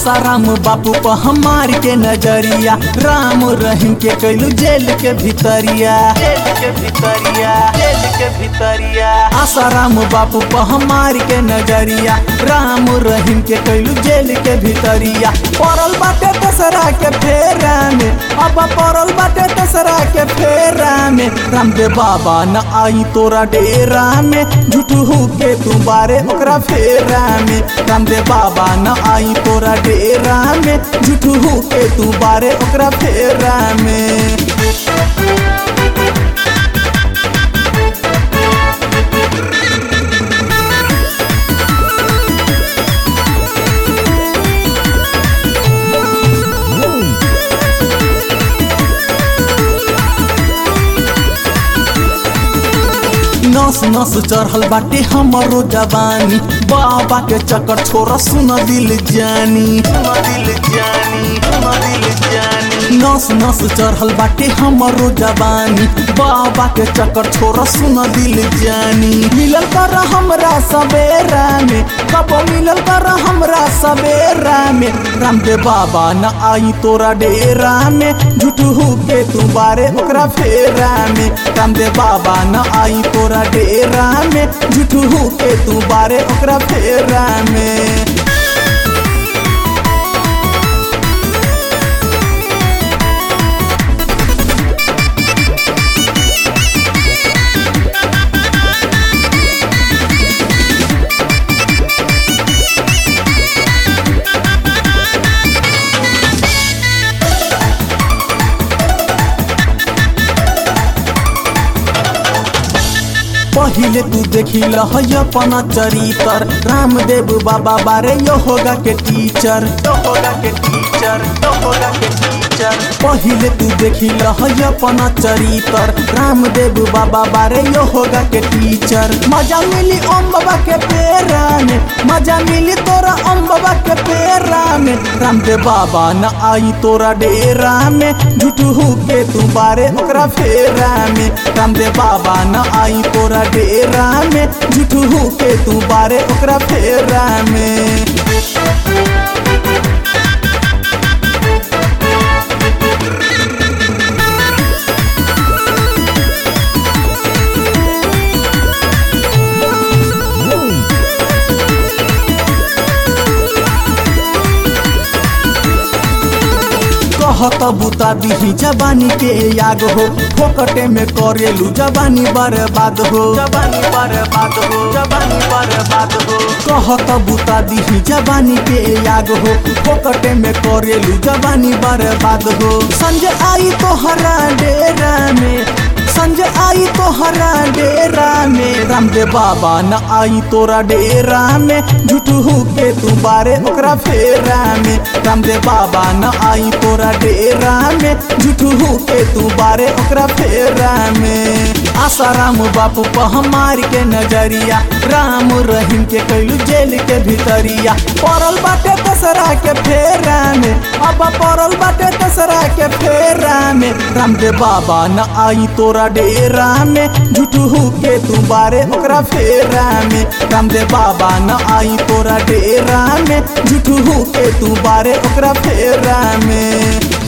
आसाराम बापू पर हमार के नजरिया राम रहीम के कैलू जेल के भीतरिया जेल के भीतरिया जेल के भीतरिया आसाराम बापू पर हमार के नजरिया राम रहीम के कैलू जेल के भीतरिया पड़ल बाटे दसरा के फेरा में अब पड़ल बाटे दसरा के फेरा में रामदेव बाबा न आई तोरा डेरा में झूठू के तू बारे ओकरा फेरा में रामदेव बाबा न आई तोरा डेरा में झूठू के तू बारे ओकरा फेरा में नस नस चढ़ल बाटे हमरो जवानी बाबा के चक्कर छोरा सुन दिल जानी सुन दिल जानी सुन दिल जानी नस नस चढ़ल बाटे हमरो जवानी बाबा के चक्कर छोरा सुन दिल जानी मिलल कर हमरा सवेरा में कब मिलल कर हमरा सवेरा में रामदेव बाबा न आई तोरा डेरा में झूठू के तू बारे ओकरा फेरा में रामदेव बाबा न आई तोरा डेरा में झूठू के तू बारे ओकरा फेरा में पहिले तू देखी लहय अपना चरितर रामदेव बाबा बारे यो होगा के टीचर यो होगा के टीचर यो होगा के टीचर पहिले तू देखी लहय अपना चरितर रामदेव बाबा बारे यो होगा के टीचर मजा मिली ओम बाबा के पेरा में मजा मिली तोरा ओम बाबा के पेरा में रामदेव बाबा न आई तोरा डेरा में झूठू के तू बारे ओकरा फेरा में रामदेव बाबा न आई तोरा डेरा में झूठू के तू बारे ओकरा फेरा में कहत बुता दिही जवानी के याग हो फोकटे में करेलू जवानी बर्बाद हो जवानी बर्बाद हो जवानी बर्बाद हो कहत बुता दिही जवानी के याग हो फोकटे में करेलू जवानी बर्बाद हो संजय आई तो हरा डेरा में संजय आई तो हरा डेरा में रामदेव बाबा न आई तोरा डेरा में झूठू के तू बारे ओकरा फेरा में रामदेव बाबा न आई तोरा डेरा में झूठू के तू बारे ओकरा फेरा में आसाराम बापू पर हमार के नजरिया राम रहीम के कैलू जेल के भीतरिया पड़ल बाटे दसरा के फेरा में अब पड़ल बाटे दसरा के फेरा में रामदेव बाबा न आई तोरा डेरा में झूठू के तू बारे ओकरा फेरा में रामदेव बाबा न आई तोरा डेरा में झूठू के तू बारे ओकरा फेरा में